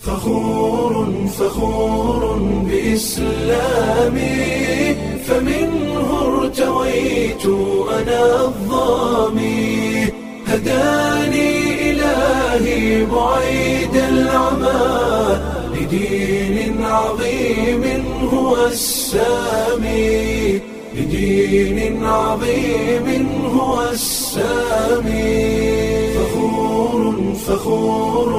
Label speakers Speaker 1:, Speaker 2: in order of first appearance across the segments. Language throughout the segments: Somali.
Speaker 1: فخور فخور بإسلامي فمنه ارتويت أنا الظامي هداني إلهي بعيد العمى لدين عظيم هو السامي لدين عظيم هو السامي فخور فخور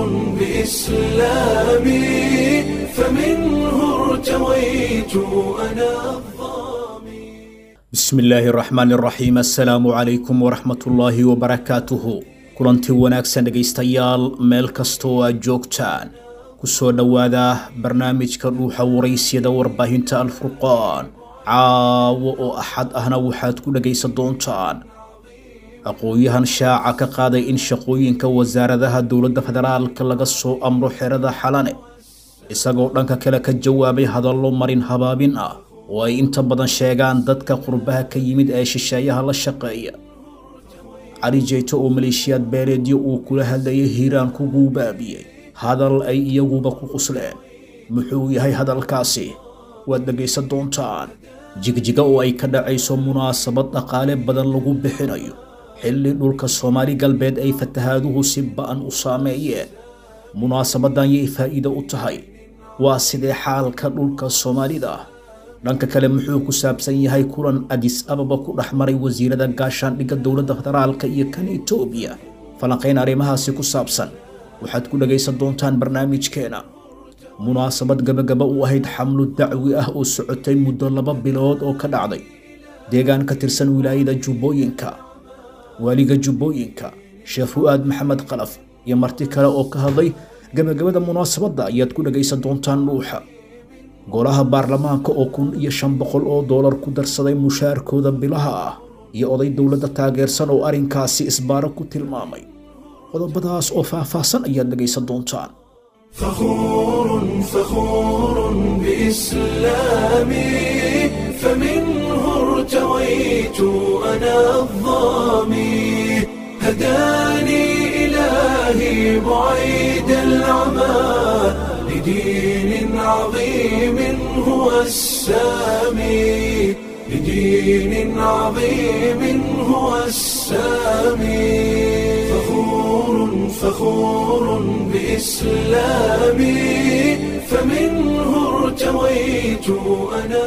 Speaker 1: بإسلامي فمنه ارتويت أنا الظامي
Speaker 2: bismi illaahi araxmaan iraxiim assalaamu calaykum waraxmatullaahi wabarakaatuhu kulanti wanaagsan dhegaystayaal meel kastoo aad joogtaan ku soo dhowaada barnaamijka dhuuxa waraysyada warbaahinta alfurqaan caawo oo axad ahna waxaad ku dhegaysan doontaan aqoon-yahan shaaca ka qaaday in shaqooyinka wasaaradaha dowladda federaalka laga soo amro xerada xalane isagoo dhanka kale ka jawaabay hadallo marin habaabin ah oo ay inta badan sheegaan dadka qurbaha ka yimid ee shisheeyaha la shaqeeya cali jeyto oo maleeshiyaad beeleedyo uu kula hadlayay hiiraan ku guubaabiyey hadal ay iyaguba ku qusleen muxuu yahay hadalkaasi waad dhegaysan doontaan jigjiga oo ay ka dhacayso munaasabad dhaqaale badan lagu bixinayo xilli dhulka soomaali galbeed ay fatahaaduhu si ba'an u saameeyeen munaasabadan yay faa'iido u tahay waa sidee xaalka dhulka soomaalida ah dhanka kale muxuu ku saabsan yahay kulan adis ababa ku dhex maray wasiirada gaashaandhigga dowladda federaalka iyo kan etoobiya falanqayn arrimahaasi ku saabsan waxaad ku dhagaysan doontaan barnaamijkeena munaasabad gabagaba u ahayd xamlu dacwi ah oo socotay muddo laba bilood oo ka dhacday deegaan ka tirsan wilaayada jubbooyinka waaliga jubbooyinka sheekh fu'aad maxamed qalaf iyo marti kale oo ka hadlay gabagabada munaasabadda ayaad ku dhagaysan doontaan dhuuxa golaha baarlamaanka oo kun iyo shan boqol oo doolar ku darsaday mushaarkooda bilaha ah iyo oday dowladda taageersan oo arrinkaasi isbaaro ku tilmaamay qodobadaas oo faahfaahsan ayaad dhagaysan doontaan
Speaker 1: فخور فخور بإسلامي فمنه ارتويت أنا الظامي هداني إلهي بعيد العمى لدين عظيم هو السامي لدين عظيم هو السامي فخور فخور بإسلامي فمنه ارتويت أنا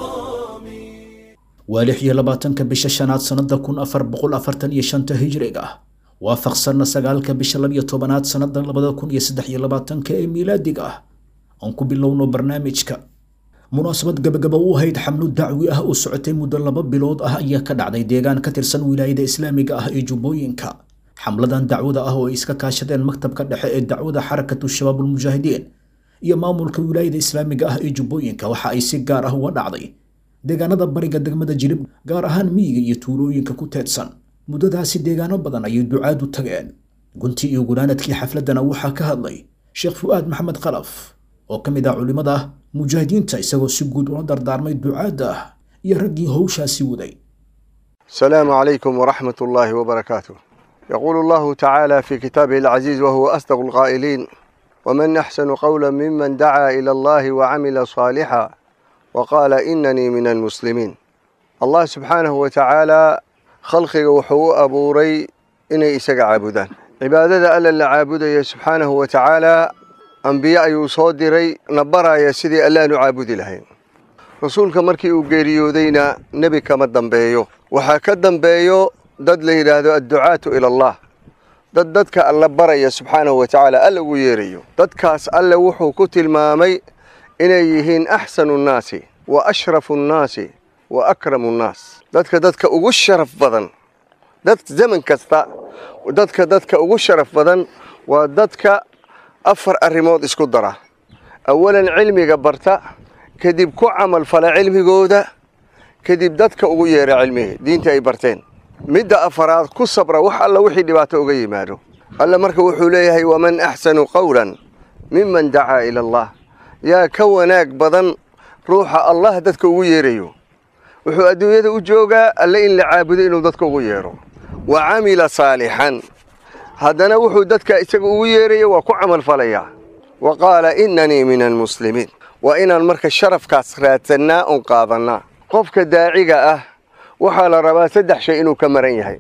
Speaker 1: الظامي
Speaker 2: waa lix iyo labaatanka bisha shanaad sannada kun afar boqol afartan iyo shanta hijriga ah waafaqsanna sagaalka bisha labiyo tobanaad sannada labada kun iyo saddex iyo labaatanka ee miilaadiga ah aan ku bilowno barnaamijka munaasabad gabagaba u ahayd xamlu dacwi ah oo socotay muddo laba bilood ah ayaa ka dhacday deegaan ka tirsan wilaayada islaamiga ah ee jubbooyinka xamladan dacwada ah oo ay iska kaashadeen maktabka dhexe ee dacwada xarakatu shabaabulmujaahidiin iyo maamulka wilaayada islaamiga ah ee jubbooyinka waxa ay si gaar ah uga dhacday deegaanada bariga degmada jilib gaar ahaan miyiga iyo tuulooyinka ku teedsan muddadaasi deegaano badan ayay ducaadu tageen gunti iyo gunaanadkii xafladana waxaa ka hadlay sheekh fu'aad maxamed khalaf oo ka mid ah culimmada mujaahidiinta isagoo si guud ula dardaarmay ducaadda iyo raggii howshaasi waday
Speaker 3: السلام عليكم ورحمة الله وبركاته يقول الله تعالى في كتابه العزيز وهو أصدق القائلين ومن أحسن قولا ممن دعا إلى الله وعمل صالحا وقال إنني من المسلمين الله سبحانه وتعالى خلقه وحو أبوري إني إسق عابدان عبادة ألا لعابد سبحانه وتعالى أنبياء يصدري نبرا يا سيدي ألا نعابد لهين rasuulka markii uu geeriyoodayna nebi kama dambeeyo waxaa ka dambeeyo dad la yidhaahdo adducaatu ila allah dad dadka alla baraya subxaanahu wa tacaala alla ugu yeerayo dadkaas alle wuxuu ku tilmaamay inay yihiin axsanu nnaasi wa ashrafu nnaasi wa akramu nnaas dadka dadka ugu sharaf badan dad zaman kasta dadka dadka ugu sharaf badan waa dadka afar arrimood isku dara awalan cilmiga barta kadib ku camal fala cilmigooda kadib dadka ugu yeera cilmihi diinta ay barteen midda afaraad ku sabra wax alla wixii dhibaato uga yimaado alle marka wuxuu leeyahay waman axsanu qawlan miman dacaa ila allah yaa ka wanaag badan ruuxa allah dadka ugu yeerayo wuxuu adduunyada u joogaa alle in la caabudo inuu dadka ugu yeero wa camila saalixan haddana wuxuu dadka isaga ugu yeeraya waa ku camal falayaa wa qaala innanii min almuslimiin waa inaan marka sharafkaas raadsannaa oon qaadannaa qofka daaciga ah waxaa la rabaa saddex shay inuu ka maran yahay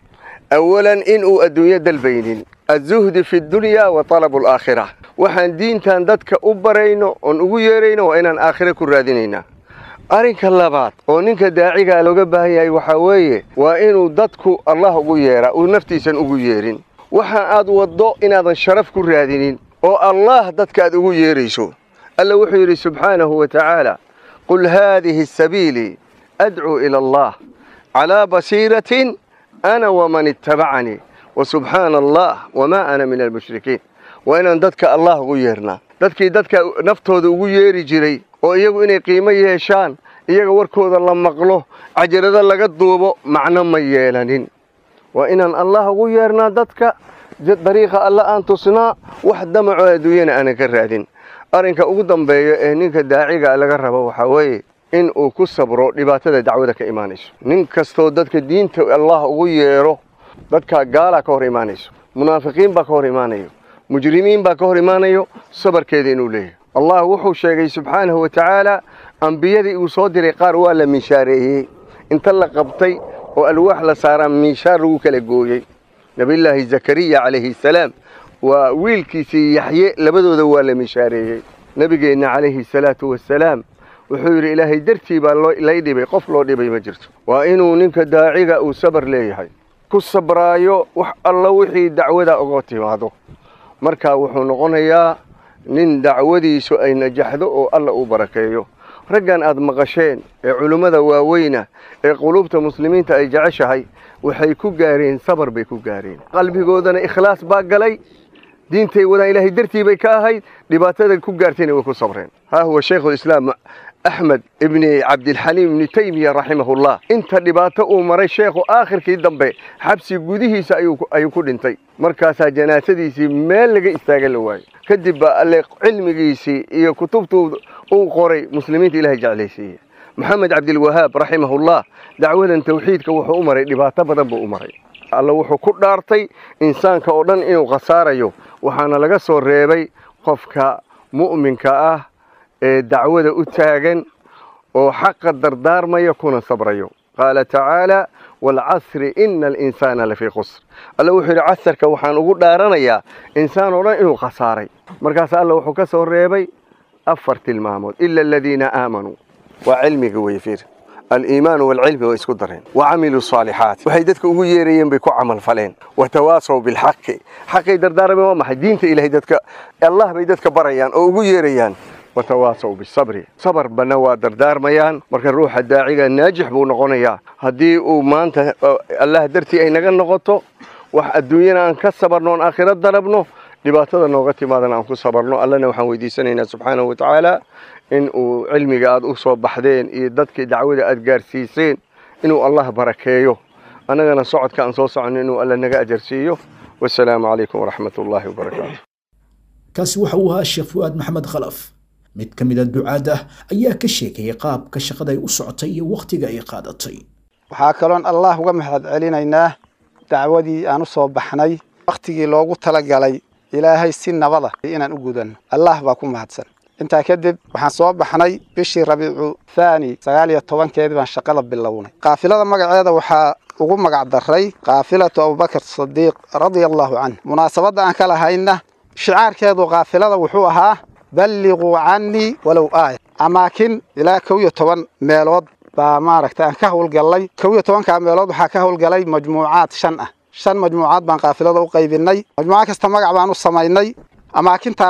Speaker 3: awalan inuu adduunyo dalbaynin azuhdi fi ddunyaa wa talabu alaakhira waxaan diintan dadka u barayno oon ugu yeerayno waa inaan aakhire ku raadinaynaa arrinka labaad oo ninka daacigaa looga baahan yahay waxaa weeye waa inuu dadku allah ugu yeeraa uu naftiisan ugu yeerin waxa aad waddo inaadan sharaf ku raadinin oo allah dadka aad ugu yeerayso alla wuxuu yidhi subxaanahu wa tacaala qul haadihi sabiilii adcuu ila allah calaa basiiratin ana waman ittabacanii wa subxaana allah wamaa ana min almushrikiin waa inaan dadka allah ugu yeernaa dadkii dadka naftooda ugu yeeri jiray oo iyagu inay qiimo yeeshaan iyaga warkooda la maqlo cajalado laga duubo macno ma yeelanin waa inaan allah ugu yeernaa dadka dariiqa alla aan tusnaa wax damaco adduunyana aanan ka raadin arrinka ugu dambeeya ee ninka daaciga laga rabo waxaa weeye in uu ku sabro dhibaatada dacwada ka imaanayso nin kastoo dadka diinta allah ugu yeero dadka gaalaa ka hor imaanayso munaafiqiin baa ka hor imaanayo mujrimiin baa ka hor imaanayo sabarkeeda inuu leeyahay allah wuxuu sheegay subxaanahu wa tacaala ambiyadii uu soo diray qaar waa la miishaareeyey inta la qabtay oo alwaax la saaraa miishaar lagu kala gooyey nebiyullaahi zakariya calayhi salaam waa wiilkiisii yaxye labadooda waa la miishaareeyey nebigeenna calayhi salaatu wasalaam wuxuu yidhi ilaahay dartii baa lay dhibay qof loo dhibay ma jirto waa inuu ninka daaciga uu sabar leeyahay ku sabraayo wax alla wixii dacwada uga timaado markaa wuxuu noqonayaa nin dacwadiisu ay najaxdo oo alla uu barakeeyo raggan aad maqasheen ee culummada waaweyna ee quluubta muslimiinta ay jeceshahay waxay ku gaareen sabar bay ku gaareen qalbigoodana ikhlaas baa galay diintay wadaan ilaahay dartii bay ka ahayd dhibaatada ku gaartayna way ku sabreen haa huwa shaykhulislaam axmed ibni cabdilxaliim ibni taymiya raximahullah inta dhibaato uu maray sheekhu aakhirkii dambe xabsi gudihiisa ayuu ku dhintay markaasaa janaasadiisii meel laga istaaga la waayey kadib baa alle cilmigiisii iyo kutubtuu uu qoray muslimiinta ilahay jeclaysiiye maxamed cabdilwahaab raximahullah dacwadan tawxiidka wuxuu u maray dhibaato badan buu u maray alla wuxuu ku dhaartay insaanka oo dhan inuu khasaarayo waxaana laga soo reebay qofka mu'minka ah ee dacwada u taagan oo xaqa dardaarmaya kuna sabrayo qaala tacaala waalcasri ina alinsaana lafii khusr alla wuxuu yidhi casarka waxaan ugu dhaaranayaa insaan oo dhan inuu khasaaray markaas alla wuxuu ka soo reebay afar tilmaamood ila aladiina aamanuu waa cilmiga wey fiir aliimaanu waalcilmi way isku dareen wa camiluu saalixaat waxay dadka ugu yeerayeen bay ku camal faleen watawaasaw bilxaqi xaqay dardaarmeen waa maxay diinta ilahay dadka allah bay dadka barayaan oo ugu yeerayaan watawaasaw bisabri sabar bana waa dardaarmayaan marka ruuxa daaciga naajix buu noqonayaa haddii uu maanta allah dartii ay naga noqoto wax adduunyana aan ka sabarno oon aakhiro dalabno dhibaatada nooga timaadana aan ku sabarno allana waxaan weydiisanaynaa subxaanahu wa tacaala in uu cilmiga aad u soo baxdeen iyo dadkii dacwada aad gaarsiiseen inuu allah barakeeyo annagana socodka aan soo soconno inuu alla naga ajarsiiyo wasalaamu calaykum waraxmat ullaahi wabarakaatu
Speaker 2: kaasi waxa uu ahaa sheekh fu'aad maxamed khalaf mid ka mida ducaadda ayaa ka sheekayay qaabka shaqada ay u socotay iyo wakhtiga ay qaadatay
Speaker 4: waxaa kaloon allah uga mahad celinaynaa dacwadii aan u soo baxnay wakhtigii loogu talagalay ilaahay si nabada inaan u gudanno allah baa ku mahadsan intaa kadib waxaan soo baxnay bishii rabiicu thaani sagaal iyo tobankeedii baan shaqada bilownay qaafilada magaceeda waxaa ugu magac daray kaafilatu abubakar sadiiq radia allahu canh munaasabadda aan ka lahayna shicaarkeedu kaafilada wuxuu ahaa balliquu cannii walow aaya amaakin ilaa kow iyo toban meelood baa maaragta aan ka howlgallay kow iyo tobankaa meelood waxaa ka howlgalay majmuucaad shan ah shan majmuucaad baan kaafilada u qaybinay majmuucad kasta magac baan u samaynay amaakinta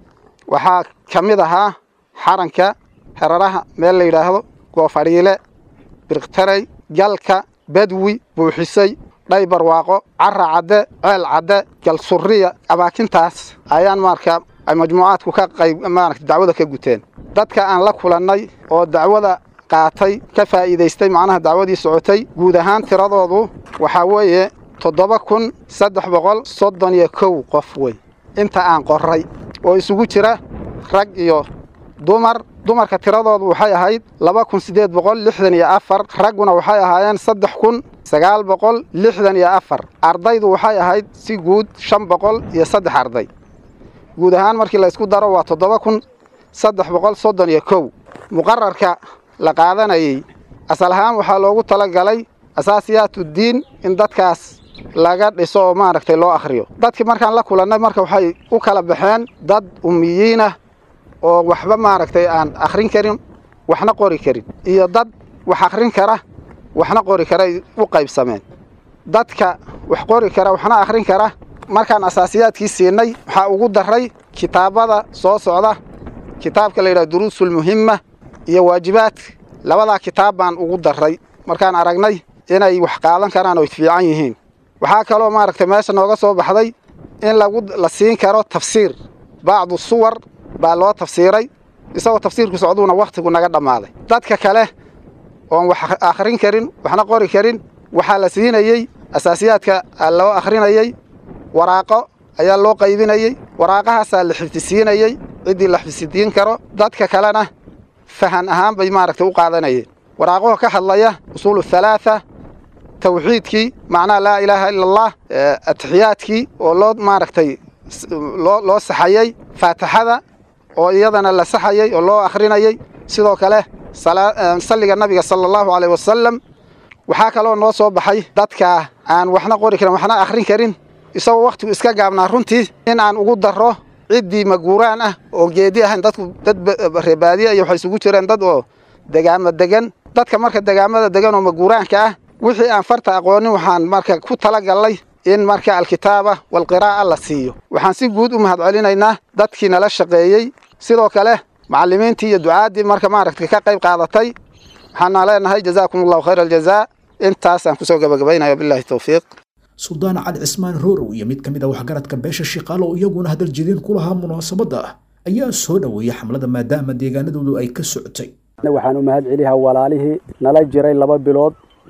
Speaker 4: waxaa ka mid ahaa xaranka heraraha meel la yidhaahdo goofadhiile birqtarey galka badwi buuxisay dhay barwaaqo cara cadde ceel cadde galsuriya amaakintaas ayaan marka ay majmuucaadku ka qayb maaragta dacwada ka guteen dadka aan la kulannay oo dacwada qaatay ka faa'iidaystay macnaha dacwadii socotay guud ahaan tiradoodu waxaa weeye toddoba kun saddex boqol soddon iyo kow qof wey inta aan qorray oo isugu jira rag iyo dumar dumarka tiradoodu waxay ahayd laba kun siddeed boqol lixdan iyo afar ragguna waxay ahaayeen saddex kun sagaal boqol lixdan iyo afar ardaydu waxay ahayd si guud shan boqol iyo saddex arday guud ahaan markii la isku daro waa toddoba kun saddex boqol soddon iyo kow muqararka la qaadanayey asal ahaan waxaa loogu talagalay asaasiyaatuddiin in dadkaas laga dhiso oo maaragtay loo akhriyo dadkii markaan la kulannay marka waxay u kala baxeen dad ummiyiinah oo waxba maaragtay aan akhrin karin waxna qori karin iyo dad wax akhrin kara waxna qori karay u qaybsameen dadka wax qori kara waxna akhrin kara markaan asaasiyaadkii siinay waxaa ugu daray kitaabada soo socda kitaabka la yidhaha duruusulmuhimma iyo waajibaadka labadaa kitaab baan ugu daray markaan aragnay inay wax qaadan karaan oo fiican yihiin waxaa kaloo maaragtay meesha nooga soo baxday in lagu la siin karo tafsiir bacdu suwar baa loo tafsiiray isagoo tafsiirku socduuna wakhtigu naga dhammaaday dadka kale oon wax akhrin karin waxna qori karin waxaa la siinayey asaasiyaadka loo akhrinayey waraaqo ayaa loo qaybinayey waraaqahaasaa la xifdisiinayey ciddii la xifdisiin karo dadka kalena fahan ahaan bay maaragtay u qaadanayeen waraaqaho ka hadlaya usuulu halaatha tawxiidkii macnaha laa ilaaha ila allah atixiyaadkii oo loo maaragtay loo loo saxayey faatixada oo iyadana la saxayey oo loo akhrinayey sidoo kale salliga nabiga sala allahu caleyh wasalam waxaa kaloo noo soo baxay dadka aan waxna qori karin waxna akhrin karin isagoo wakhtigu iska gaabnaa runtii in aan ugu darro ciddii maguuraan ah oo geedi ahayn dadku dad reebaadiya iyo waxay isugu jireen dad oo degaamo degan dadka marka degaamada degan oo maguuraanka ah wixii aan farta aqoonin waxaan marka ku talagallay in marka alkitaaba walqiraa'a la siiyo waxaan si guud u mahad celinaynaa dadkii nala shaqeeyey sidoo kale macallimiintii iyo ducaaddii marka maaragtay ka qayb qaadatay waxaana leenahay jazaakum allahu khayra aljazaa intaasaan kusoo gabagabaynaya billahi towfiiq
Speaker 2: suldaan cali cismaan roorow iyo mid ka mid a waxgaradka beesha shiqaalo oo iyaguna hadal jediin ku lahaa munaasabadda ah ayaa soo dhoweeyey xamlada maadaama deegaanadoodu ay ka socotay
Speaker 5: waxaan u mahad celiyaa walaalihii nala jiray laba bilood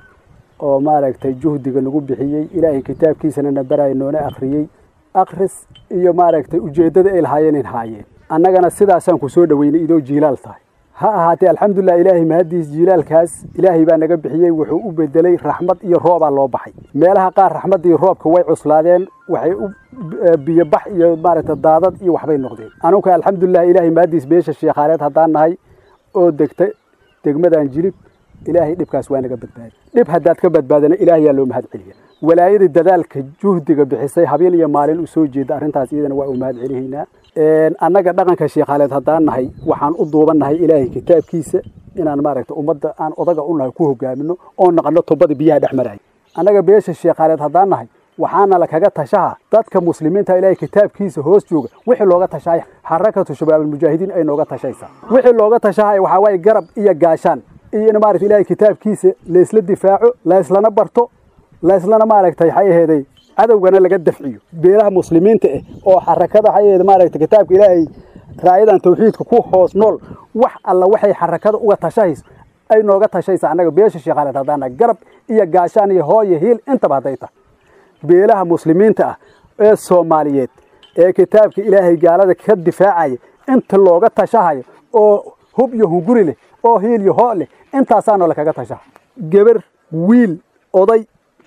Speaker 5: oo maaragtay juhdiga nagu bixiyey ilaahay kitaabkiisana na baraya noona akhriyey akhris iyo maaragtay ujeeddada ay lahaayeen in haayeen annagana sidaasaan ku soo dhoweynay idoo jiilaal tahay ha ahaatee alxamdulilah ilaahay mahaddiis jiilaalkaas ilaahay baa naga bixiyey wuxuu u bedelay raxmad iyo roobaa loo baxay meelaha qaar raxmadda iyo roobka way cuslaadeen waxay u biyobax iyo maaragtay daadad iyo waxbay noqdeen anuka alxamdulilah ilaahay mahaddiis beesha sheekhaaleed haddaan nahay oo degta degmadan jilib ilaahay dhibkaas waa naga badbaaday dhib haddaad ka badbaadana ilaahayaa loo mahad celiya walaayadii dadaalka juhdiga bixisay habeen iyo maalin u soo jeeda arrintaas iyadana waa u mahad celihaynaa annaga dhaqanka sheekhaaleed haddaan nahay waxaan u duubannahay ilaahay kitaabkiisa inaan maaragtay ummadda aan odaga u nahay ku hogaamino oo naqano tubada biyaha dhex maraya annaga beesha sheekhaaleed haddaan nahay waxaana la kaga tashaha dadka muslimiinta ilaahay kitaabkiisa hoos jooga wixii looga tashahay xarakatu shabaabulmujaahidiin ay nooga tashaysaa wixii looga tashahay waxaa waaye garab iyo gaashaan iyo in maaragtay ilaahay kitaabkiisa laysla difaaco layslana barto layslana maaragtay waxay aheeday cadowgana laga dafciyo beelaha muslimiinta ah oo xarakada waxay aheed maaragtay kitaabka ilaahay raayadan tawxiidka ku hoos nool wax alla waxay xarakada uga tashahayso ay nooga tashaysa annaga beesha sheekhaaleed haddaana garab iyo gaashaan iyo hooyo hiil intaba hadday tahay beelaha muslimiinta ah ee soomaaliyeed ee kitaabka ilaahay gaalada ka difaacaya inta looga tashahayo oo hub iyo hunguri leh oo hiil iyo hoo leh intaasaanoo lakaga tashaha gebar wiil oday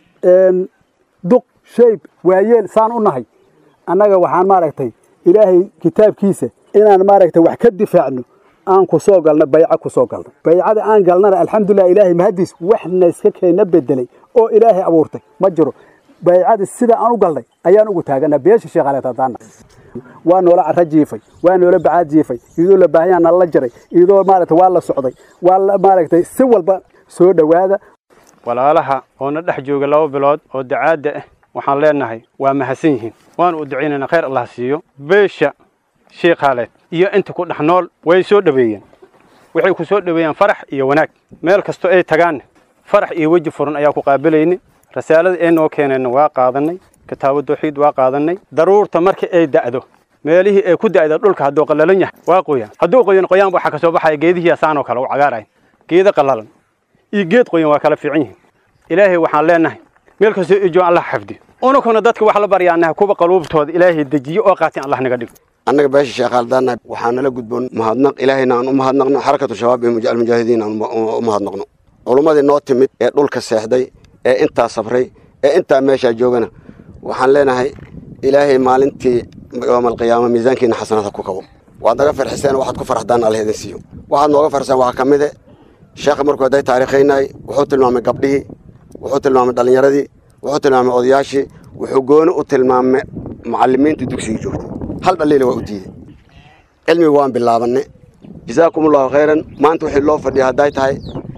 Speaker 5: duq shayb waayeel saan u nahay annaga waxaan maaragtay ilaahay kitaabkiisa inaan maaragtay wax ka difaacno aan ku soo galno bayco ku soo galno baycada aan galnana alxamdulilah ilaahay mahaddiis waxna iska keena bedelay oo ilaahay abuurtay ma jiro baycada sida aan u galnay ayaan ugu taaganaa beesha sheekhaaleed haddaana waa noola cara jiifay waa noola bacaad jiifay iyadoo la baahanyaa nala jaray iyadoo maaragtay waa la socday waa la maaragtay si walba soo dhowaada
Speaker 6: walaalaha oo na dhex jooga laba bilood oo dacaadda ah waxaan leenahay waa mahadsan yihiin waanu u ducaynaynaa khayr allah siiyo beesha sheekhaaleed iyo inta ku dhex nool way soo dhoweeyeen waxay ku soo dhoweeyeen farax iyo wanaag meel kastoo ay tagaanna farax iyo weji furan ayaa ku qaabilayni rasaalada ay noo keeneenna waa qaadannay kitaabo tawxiid waa qaadannay daruurta markii ay da'do meelihii ay ku da'da dhulka hadduu qallalan yahay waa qoyaan hadduu qoyan qoyaan waxaa ka soo baxaya geedihii asaanoo kale u cagaarayn geeda qallalan iyo geed qoyan waa kala fiican yihiin ilaahay waxaan leenahay meel kastoo ijo allah xafdi unukuna dadka wax la baryaanaha kuwa qaluubtooda ilaahay dejiyo oo qaatin allah naga dhigo
Speaker 7: annaga beesha sheekhaaldana waxaa nala gudboon mahadnaq ilaahayna aan u mahadnaqno xarakatu shabaab ee almujaahidiin aan u mahadnaqno culummadii noo timid ee dhulka seexday ee intaa sabray ee intaa meeshaa joogana waxaan leenahay ilaahay maalintii yowma alqiyaama miisaankiina xasanaadha ku kabo waad naga farxiseen waxaad ku farxdaan allah idin siiyo waxaad nooga farxiseen waxaa ka mid e sheekha markuu hadday taariikhaynay wuxuu tilmaamay gabdhihii wuxuu tilmaamay dhallinyaradii wuxuu tilmaamay odayaashii wuxuu gooni u tilmaamay macallimiintii dugsigii joogtay hal dhaliila waa u diiday cilmiga waan bilaabanay jazaakum allahu khayran maanta wixii loo fadhiya hadday tahay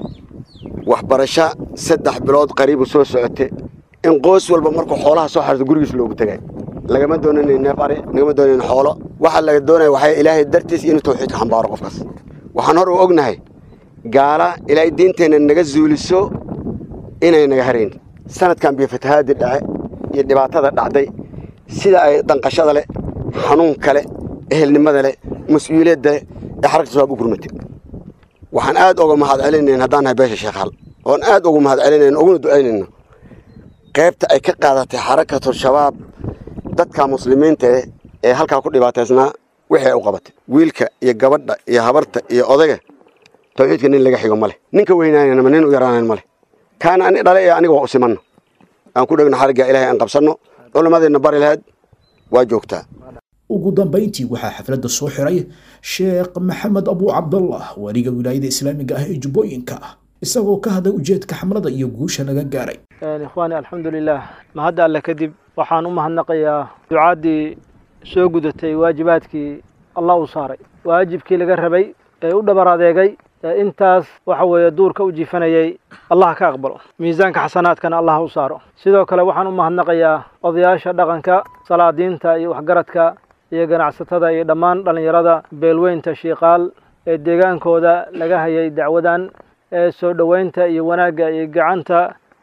Speaker 7: waxbarasho saddex bilood qariibu soo socote in qoys walba markuu xoolaha soo xarto gurigiis loogu tegay lagama doonayn neef ari lagama doonayn xoolo waxaa laga doonaya waxay ilaahay dartiis inuu tawxiidka xambaaro qofkaas waxaan hor u ognahay gaala ilaahay diinteenna naga zuuliso inay naga harayn sanadkan biyo fatahaadii dhace iyo dhibaatada dhacday sida ay danqashada leh xanuunka leh ehelnimada leh mas-uuliyadda leh ee xaragta shabaab u gurmatay waxaan aad uga mahad celinayn haddaan nahay beesha sheekhaal oon aad ugu mahad celinayn uguna ducaynayno qaybta ay ka qaadatay xarakatul shabaab dadka muslimiinta eh ee halkaa ku dhibaataysnaa wixii ay u qabatay wiilka iyo gabadha iyo habarta iyo odayga tawxiidka nin laga xigo ma leh ninka weynaanana ma nin u yaraanayn ma leh kaana ani dhale ee aniga waa u simanno aan ku dhegno xarigga ilaahay aan qabsanno culimmadeenna bari lahayd waa joogtaa
Speaker 2: ugu dambayntii waxaa xafladda soo xiray sheekh maxamed abu cabdallah wariga wilaayada islaamiga ah ee jubbooyinka ah isagoo ka hadlay ujeedka xamlada iyo guusha laga gaaray
Speaker 8: ikhwaani alxamdulilah mahadda alle kadib waxaan u mahadnaqayaa ducaaddii soo gudatay waajibaadkii allah uu saaray waajibkii laga rabay ee u dhabar adeegay ee intaas waxa weeye duurka u jiifanayay allah ka aqbalo miisaanka xasanaadkana allah u saaro sidoo kale waxaan u mahadnaqayaa odayaasha dhaqanka salaadiinta iyo waxgaradka iyo ganacsatada iyo dhammaan dhallinyarada beelweynta shiiqaal ee deegaankooda laga hayay dacwadan ee soo dhoweynta iyo wanaagga iyo gacanta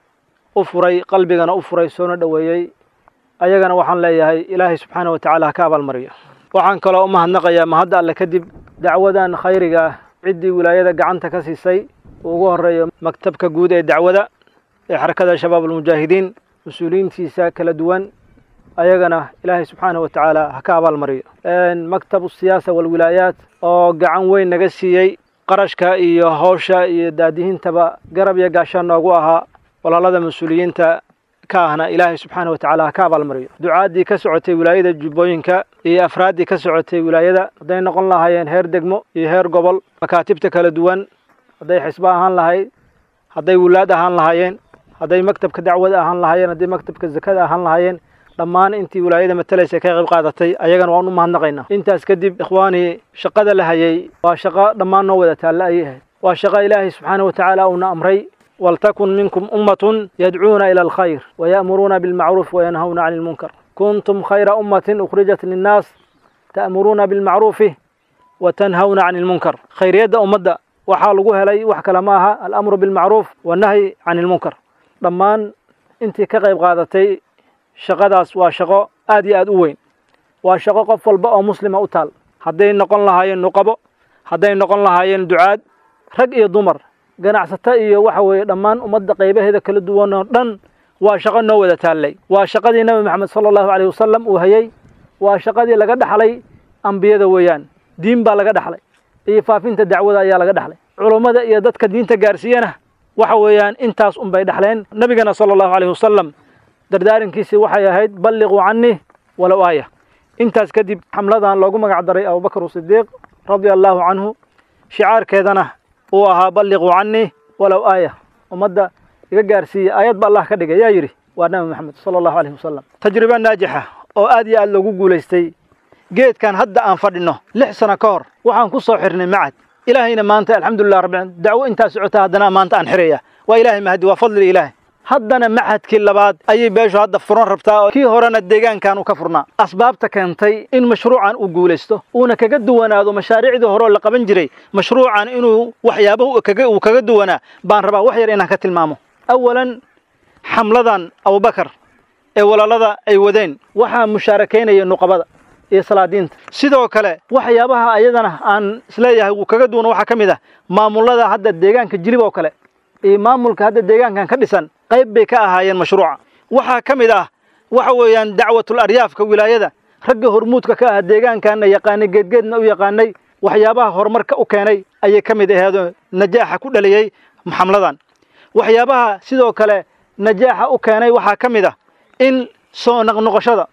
Speaker 8: u furay qalbigana u furay soona dhoweeyey ayagana waxaan leeyahay ilaahay subxaana wa tacaala ha ka abaalmariyo waxaan kaloo u mahadnaqayaa mahadda alle kadib dacwadan khayriga ah ciddii wilaayada gacanta ka siisay uu ugu horeeyo maktabka guud ee dacwada ee xarakada shabaab almujaahidiin mas-uuliyiintiisa kala duwan ayagana ilaahay subxaana wa tacaala ha ka abaalmariyo maktabu siyaasa walwilaayaat oo gacan weyn naga siiyey qarashka iyo hawsha iyo daadihintaba garab iyo gaashaan noogu ahaa walaalada mas-uuliyiinta ka ahna ilaahay subxaana wa tacaala ha ka abaalmariyo ducaaddii ka socotay wilaayada jubbooyinka iyo afraaddii ka socotay wilaayada hadday noqon lahaayeen heer degmo iyo heer gobol makaatibta kala duwan hadday xisbo ahaan lahayd hadday wulaad ahaan lahaayeen hadday maktabka dacwada ahaan lahaayeen hadday maktabka zakada ahaan lahaayeen dhammaan intii wilaayada matalaysa ka qayb qaadatay ayagana waan u mahadnaqaynaa intaas kadib ikhwaanii shaqada la hayay waa shaqo dhammaan noo wada taalla ayay ahayd waa shaqo ilaahay subxaana wa tacaala uuna amray waltakun minkum ummatun yadcuuna ila alkhayr waya'muruuna bilmacruuf wayanhawna cani lmunkar kuntum khayra ummatin ukhrijat linnaas ta'muruuna bilmacruufi watanhawna cani lmunkar khayriyadda ummadda waxaa lagu helay wax kale ma aha alamru bilmacruuf wannahyi cani lmunkar dhammaan intii ka qayb qaadatay shaqadaas waa shaqo aad iyo aad u weyn waa shaqo qof walba oo muslima u taal hadday noqon lahaayeen nuqabo hadday noqon lahaayeen ducaad rag iyo dumar ganacsato iyo waxa weeye dhammaan ummadda qaybaheeda kala duwan oo dhan waa shaqo noo wada taallay waa shaqadii nebi maxamed sala allahu caleyhi wasalam uu hayey waa shaqadii laga dhaxlay ambiyada weeyaan diin baa laga dhaxlay iyo faafinta dacwada ayaa laga dhaxlay culummada iyo dadka diinta gaarsiiyana waxa weeyaan intaas unbay dhaxleen nebigana sala allahu caleyhi wasalam dardaarankiisii waxay ahayd balliquu canii walow aaya intaas kadib xamladan loogu magac daray abubakr sidiiq radia allahu canhu shicaarkeedana uu ahaa balliquu canii walow aaya ummadda iga gaarsiiya aayad ba allah ka dhigay yaa yidhi waa nabi maxamed sala allahu aleyhi wasalam tajriba naajixa oo aad iyo aad loogu guulaystay geedkan hadda aan fadhino lix sano ka hor waxaan ku soo xirnay macad ilaahayna maanta alxamdulilah rabbi dacwo intaa socota haddana maanta aan xiraya waa ilaahay mahadi waa fadli ilaahay haddana maxadkii labaad ayay beeshu hadda furan rabtaa oo kii horena deegaankan uu ka furnaa asbaabta keentay in mashruucan uu guulaysto uuna kaga duwanaado mashaariicdii hore oo la qaban jiray mashruucan inuu waxyaabahu kaga uu kaga duwanaa baan rabaa wax yar inaan ka tilmaamo awalan xamladan abubakar ee walaalada ay wadeen waxaa mushaarakaynaya nuqabada iyo salaadiinta sidoo kale waxyaabaha ayadana aan isleeyahay wuu kaga duwana waxaa ka mid ah maamulada hadda deegaanka jilib oo kale iyo maamulka hadda deegaankan ka dhisan qayb bay ka ahaayeen mashruuca waxaa ka mid ah waxa weeyaan dacwatul aryaafka wilaayada ragga hormuudka ka ah deegaankanna yaqaanay geedgeedna u yaqaanay waxyaabaha horumarka u keenay ayay ka mid aheedoo najaaxa ku dhaliyey xamladan waxyaabaha sidoo kale najaaxa u keenay waxaa ka mid ah in soo noqnoqoshada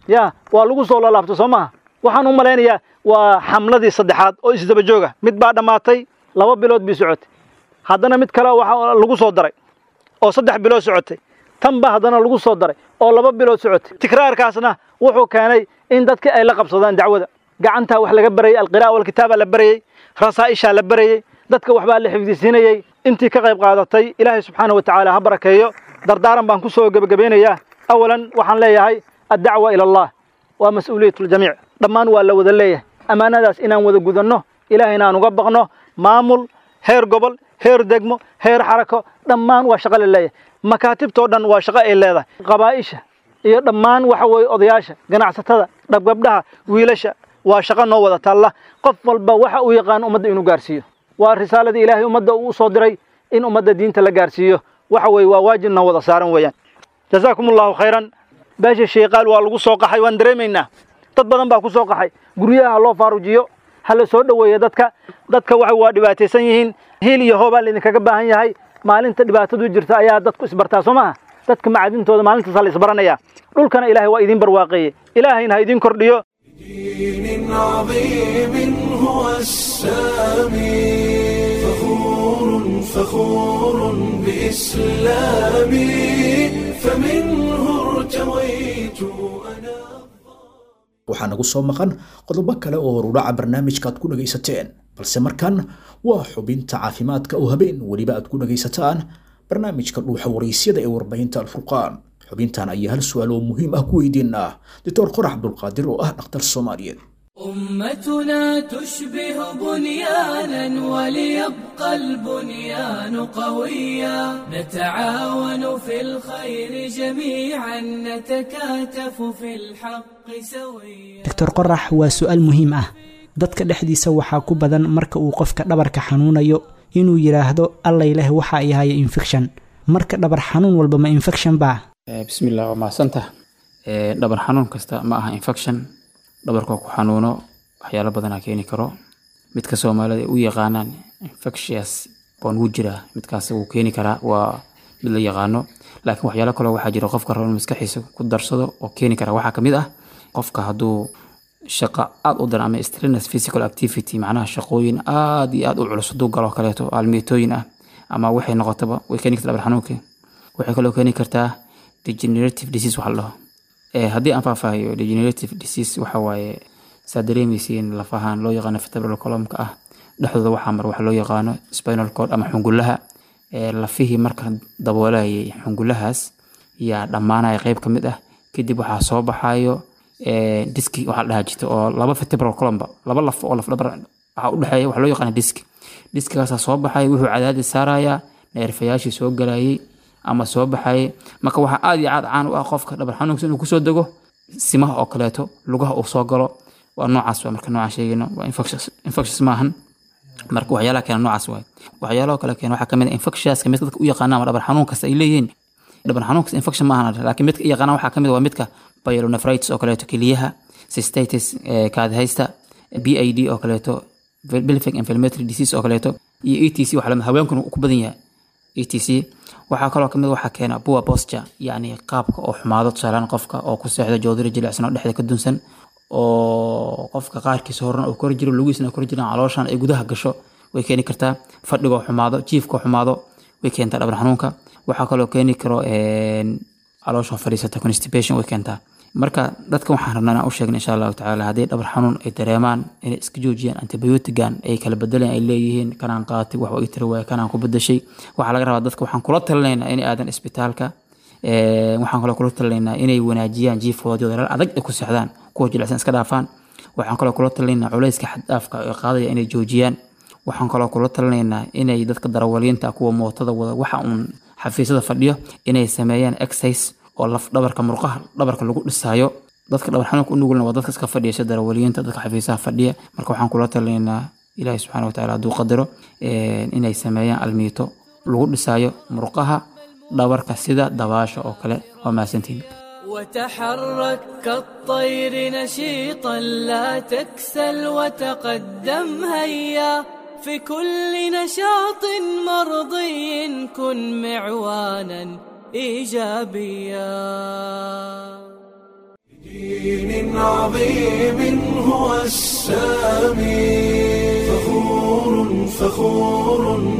Speaker 8: ya waa lagu soo lalaabto soo maha waxaan u malaynayaa waa xamladii saddexaad oo isdaba jooga mid baa dhammaatay laba bilood bii socotay haddana mid kale waxa lagu soo daray oo saddex bilood socotay tan ba haddana lagu soo daray oo laba bilood socotay tikraarkaasna wuxuu keenay in dadka ay la qabsadaan dacwada gacantaa wax laga barayay alqira'a walkitaaba la barayey rasaa'ishaa la barayey dadka waxbaa la xifdisiinayey intii ka qayb qaadatay ilaahay subxaana wa tacaala ha barakeeyo dardaaran baan ku soo gebagabeynayaa awalan waxaan leeyahay addacwa ila allah waa mas-uuliyat ljamiic dhammaan waa la wada leeyahay ammaanadaas inaan wada gudanno ilaahayna aan uga baqno maamul heer gobol heer degmo heer xarako dhammaan waa shaqo la leeyahay makaatibtoo dhan waa shaqo ay leedahay qabaa'isha iyo dhammaan waxa weeye odayaasha ganacsatada dhabgabdhaha wiilasha waa shaqo noo wada taalla qof walba waxa uu yaqaan ummadda inuu gaarsiiyo waa risaaladii ilaahay ummadda uu soo diray in ummadda diinta la gaarsiiyo waxa weeye waa waajib noo wada saaran weeyaan jazaakum allahu khayran beesha sheeqaal waa lagu soo qaxay waan dareemaynaa dad badan baa ku soo qaxay guryaha ha loo faarujiyo ha la soo dhoweeyo dadka dadka waxa waa dhibaataysan yihiin hiil iyo hoobaa laydinkaga baahan yahay maalinta dhibaatadu jirta ayaa dadku isbartaa soo maha dadka macadintooda maalintaasa la isbaranayaa dhulkana ilaahay waa idiin barwaaqeeye ilaahayna ha idiin kordhiyo
Speaker 1: دين عظيم هو السامي فخور فخور بإسلامي فمنه ارتويت أنا
Speaker 2: waxaa nagu soo maqan qodobo kale oo horudhaca barnaamijka aad ku dhagaysateen balse markan waa xubinta caafimaadka oo habeen weliba aad ku dhagaysataan barnaamijka dhuuxa waraysyada ee warbaahinta alfurqaan xubintan ayaa hal su-aal oo muhiim ah ku weydiinaa doctor qorax cabdulqaadir oo ah dhakhtar soomaaliyeed
Speaker 9: أمتنا تشبه بنيانا وليبقى البنيان قويا نتعاون في الخير جميعا نتكاتف في الحق سويا
Speaker 10: doctor qorax waa su-aal muhiim ah dadka dhexdiisa waxaa ku badan marka uu qofka dhabarka xanuunayo inuu yidhaahdo allay leh waxa ay haya infection marka dhabar xanuun walba ma infection baa
Speaker 11: bismillah waa mahadsantah dhabar xanuun kasta ma aha infection dhabarkoo ku xanuuno waxyaalo badanaa keeni karo midka soomaalida ay u yaqaanaan infectious baan wuu jiraa midkaas wuu keeni karaa waa mid la yaqaano laakiin waxyaalo kaloo waxaa jira qofka rabo inuu maskaxiisa ku darsado oo keeni kara waxaa kamid ah qofka hadduu shaqo aad u daran ama strenuous physical activity macnaha shaqooyin aad iyo aad u culus hadduu galo kaleeto aalmeetooyin ah ama waxay noqotaba way keeni kartaa dhabar xanuunka waxay kaloo keeni kartaa degenerative disease waxa la dhaho Eh, haddii aan faahfaahiyo degenerative disease waxa waaye saa dareemaysiin lafahan loo yaqaano vertebral columnka ah dhexdooda waxaa mar waxa loo yaqaano spinal cord ama xungulaha Eh, lafihii marka daboolayay xungulahaas yaa dhammaanaya qeyb ka mid ah kadib waxaa soo baxayo eh, diski waxaa la dhahaa jirta oo laba vertebral columnba laba laf oo laf dhabar waxaa u dhexeeya waxa loo yaqaana diski diskigaasaa soo baxaya wuxuu cadaadis saarayaa neerfayaashii soo galayay ama soo baxayay marka waxaa aad iyo aad caan u ah qofka dhabar xanuunkiisa inuu kusoo dego simaha oo kaleeto lugaha uu soo galo waa noocaas waa marka noocaan sheegayno waa infectious infectious maahan marka waxyaalaha keena noocaas waay waxyaalaha kale keena waxaa kamid ah infectiouska midka dadka u yaqaana ama dhabar xanuun kasta ay leeyihiin dhabar xanuunkas infection maahan laakiin midka i yaqaana waxaa kamid ah waa midka pyelonephritis oo kaleeto keliyaha cystitis eh, kaadihaysta b i d oo kaleeto pelvic inflammatory disease oo kaleeto iyo e t c waxa lamid haweenkuna uu ku badan yahay e t c waxaa kaloo kamid waxaa keena poor posture yacni qaabka oo xumaado tusaalaan qofka oo ku seexda joodari jilicsan oo dhexda ka dunsan oo qofka qaarkiisa horena uu kor jiro lugiisna kor jiraan calooshan ay gudaha gasho way keeni kartaa fadhigoo xumaado jiifkoo xumaado way keentaa dhabar xanuunka waxaa kaloo keeni karo een, caloosha fadhiisata constipation way keentaa marka dadka waxaan rabnaa inaan u sheegna insha allahu tacaala haddii dhabar xanuun ay dareemaan inay iska joojiyaan antibiotigan ay kala bedeleen ay leeyihiin kanaan qaatay wax ii tiri waaya kanaan ku bedeshay waxaa laga rabaa dadka waxaan kula talinaynaa inay aadan isbitaalka Ee, waxaan kaloo kula talinaynaa inay wanaajiyaan jiifkooda dadaal adag ay ku seexdaan kuwa jilicsan iska dhaafaan waxaan kaloo kula talinaynaa culayska xad-dhaafka ee qaadaya inay joojiyaan waxaan kaloo kula talinaynaa inay dadka darawaliinta kuwa mootada wada waxa uun xafiisyada fadhiyo inay sameeyaan exercise oo laf dhabarka murqaha dhabarka lagu dhisaayo dadka dhabar xanuunka u nugulna waa dadka iska fadhiya sida darawaliinta dadka xafiisaha fadhiya marka waxaan kula talinaynaa ilaahi subxaana watacaala hadduu qadaro ee, inay sameeyaan almiito lagu dhisaayo murqaha dhabarka sida dabaasha oo kale waa mahadsantihin
Speaker 9: وتحرك كالطير نشيطا لا تكسل وتقدم هيا في كل نشاط مرضي كن معوانا ايجابيا
Speaker 1: دين عظيم هو السامي فخور فخور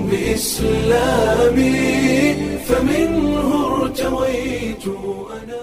Speaker 1: بإسلامي فمنه ارتويت أنا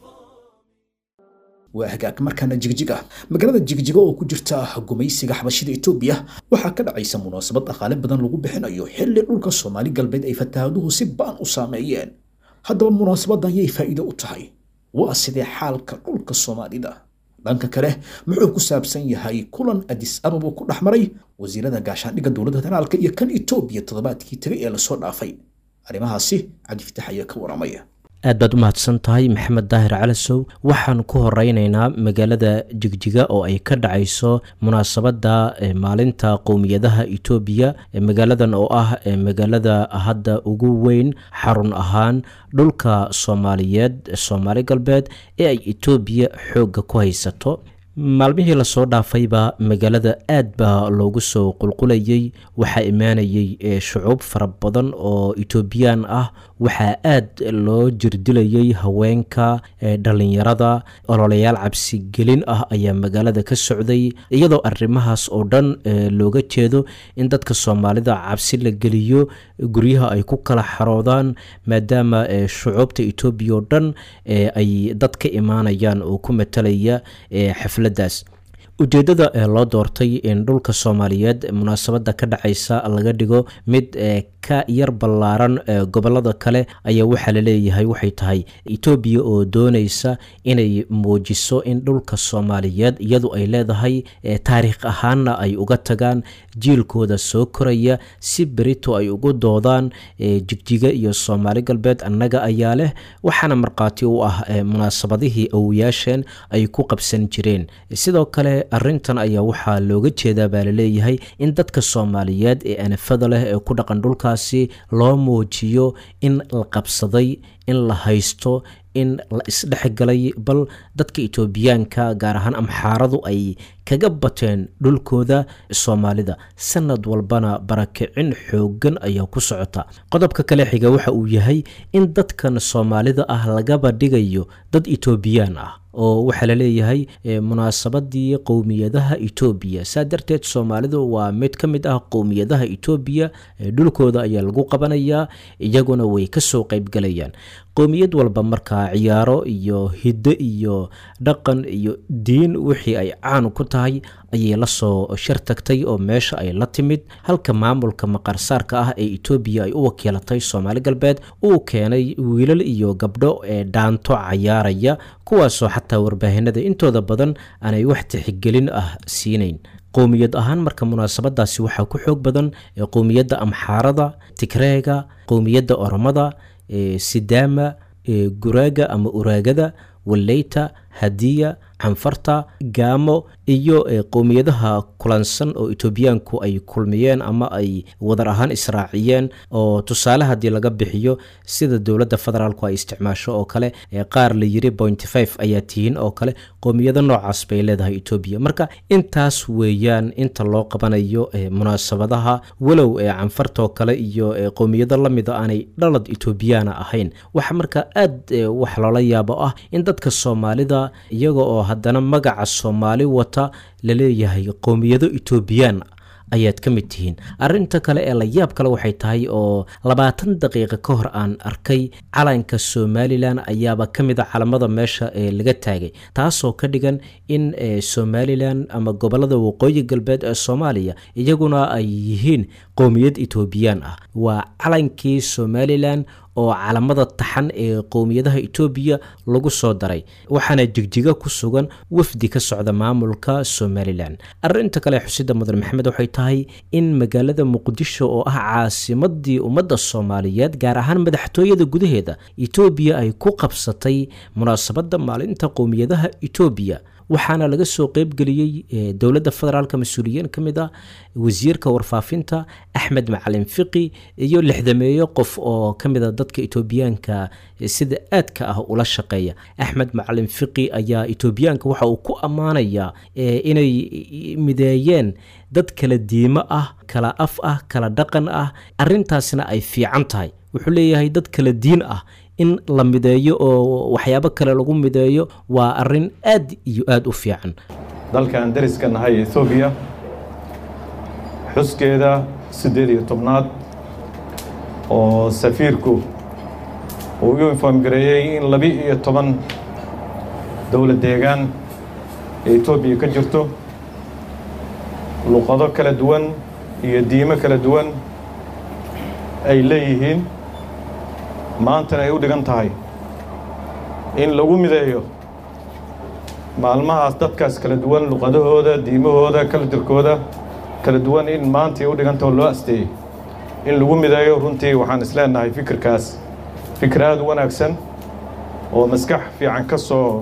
Speaker 2: waa hagaag markaana jigjiga magaalada jigjiga oo ku jirta gumaysiga xabashida etoobiya waxaa ka dhacaysa munaasabad dhaqaale badan lagu bixinayo xilli dhulka soomaali galbeed ay fataahaduhu si ba'an u saameeyeen haddaba munaasabadan yay faa'iido u tahay waa sidee xaalka dhulka soomaalida dhanka kale muxuu ku saabsan yahay kulan adis ababa ku dhex maray wasiirada gaashaandhigga dowladda federaalka iyo kan etoobiya toddobaadkii tegay ee lasoo dhaafay arrimahaasi cabdifitax ayaa ka waramaya
Speaker 12: aad baad u mahadsan tahay maxamed daahir calasow waxaan ku horeyneynaa magaalada jigjiga oo ay ka dhacayso munaasabadda maalinta qowmiyadaha etoobiya magaaladan oo ah magaalada hadda ugu weyn xarun ahaan dhulka soomaaliyeed soomaali galbeed ee ay etoobiya xoogga ku haysato maalmihii lasoo dhaafayba magaalada aad baa loogu soo qulqulayay waxaa imaanayay shucuub fara badan oo etoobiyaan ah waxaa aad loo jirdilayay haweenka dhalinyarada ololeyaal cabsigelin ah ayaa magaalada ka socday iyadoo arrimahaas oo dhan looga jeedo in dadka soomaalida cabsi la geliyo guryaha ay ku kala xaroodaan maadaama shucuubta etoobiya oo dhan ay dad ka imaanayaan oo ku matalaya xafladaas ujeeddada ee loo doortay in dhulka soomaaliyeed munaasabadda ka dhacaysa laga dhigo mid ka yar ballaaran gobolada kale ayaa waxaa laleeyahay waxay tahay etoobiya oo doonaysa inay muujiso in dhulka soomaaliyeed iyadu ay leedahay taariikh ahaanna ay uga tagaan jiilkooda soo koraya si berito ay ugu doodaan jigjiga iyo soomaali galbeed annaga ayaa leh waxaana markhaati u ah munaasabadihii awoyaasheen ay ku qabsan jireen sidoo kale arrintan ayaa waxaa looga jeedaa baa laleeyahay in dadka soomaaliyeed ee anafada leh ee ku dhaqan dhulkaasi loo muujiyo in la qabsaday in la haysto in la isdhexgalay bal dadka etoobiyaanka gaar ahaan amxaaradu ay kaga bateen dhulkooda soomaalida sanad walbana barakicin xoogan ayaa ku socota qodobka kale xiga waxa uu yahay in dadkan soomaalida ah lagaba dhigayo dad etoobiyaan ah oo waxaa laleeyahay munaasabadii qowmiyadaha etoobiya saa darteed soomaalidu waa mid ka mid ah qowmiyadaha etoobiya dhulkooda ayaa lagu qabanayaa iyaguna way kasoo qeybgalayaan qowmiyad walba markaa ciyaaro iyo hiddo iyo dhaqan iyo diin wixii ay caan ku tahay ayay lasoo shar tagtay oo meesha ay la timid halka maamulka maqarsaarka ah ee etoobiya ay u wakiilatay soomaali galbeed uu keenay wiilal iyo gabdho ee dhaanto cayaaraya kuwaasoo xataa warbaahinada intooda badan aanay wax tixigelin ah siinayn qowmiyad ahaan marka munaasabadaasi waxaa ku xoog badan qowmiyadda amxaarada tigreega qowmiyadda oromada sidaama guraaga ama uraagada waleyta hadiya canfarta gaamo iyo qowmiyadaha kulansan oo etoobiyaanku ay kulmiyeen ama ay wadar ahaan israaciyeen oo tusaale haddii laga bixiyo sida dowladda federaalku ay isticmaasho oo kale qaar la yiri point five ayaa tihiin oo kale qowmiyado noocaas bay leedahay etoobiya marka intaas weeyaan inta loo qabanayo munaasabadaha walow canfartoo kale iyo qowmiyado lamida aanay dhalad etoobiyaana ahayn waxa marka aad wax loola yaabo ah in dadka soomaalida iyaga oo haddana magaca soomaali wata laleeyahay qowmiyado etoobiyaan ayaad ka mid tihiin arinta kale ee layaab kale waxay tahay oo labaatan daqiiqa ka hor aan arkay calanka somalilan ayaaba ka mid a calamada meesha ee laga taagay taasoo ka dhigan in somalilan ama gobolada waqooyi galbeed ee soomaaliya iyaguna ay yihiin qowmiyad etoobiyaan ah waa calankii somalilan oo calamada taxan ee qowmiyadaha etoobiya lagu soo daray waxaana jigjiga ku sugan wafdi ka socda maamulka somalilan arinta kale xusida mudan maxamed waxay tahay in magaalada muqdisho oo ah caasimadii ummadda soomaaliyeed gaar ahaan madaxtooyada gudaheeda etoobiya ay ku qabsatay munaasabadda maalinta qowmiyadaha etoobiya waxaana laga soo qeybgeliyey dowladda federaalk mas-uuliyiin ka mid ah wasiirka warfaafinta axmed macalin fiqi iyo lixdameeyo qof oo ka mid a dadka etoobiyaanka sida aadka ah ula shaqeeya axmed macalin fiqi ayaa etoobiyaanka waxa uu ku ammaanayaa inay mideeyeen dad kala diimo ah kala af ah kala dhaqan ah arintaasna ay fiican tahay wuxuu leeyahay dad kala diin ah in la mideeyo oo waxyaabo kale lagu mideeyo waa arrin aad iyo aad u fiican
Speaker 13: dalkan dariska nahay ethoobiya xuskeeda siddeed iyo tobnaad oo safiirku uu u inform gareeyey in labi iyo toban dowlad deegaan ee etoobiya ka jirto luqado kala duwan iyo diimo kala duwan ay leeyihiin maantana ay u dhigan tahay in lagu mideeyo maalmahaas dadkaas kala duwan luqadahooda diimahooda kala jirkooda kala duwan in maanta ay u dhigantao loo asteeyey in lagu mideeyo runtii waxaan isleenahay fikirkaas fikir aada u wanaagsan oo maskax fiican ka soo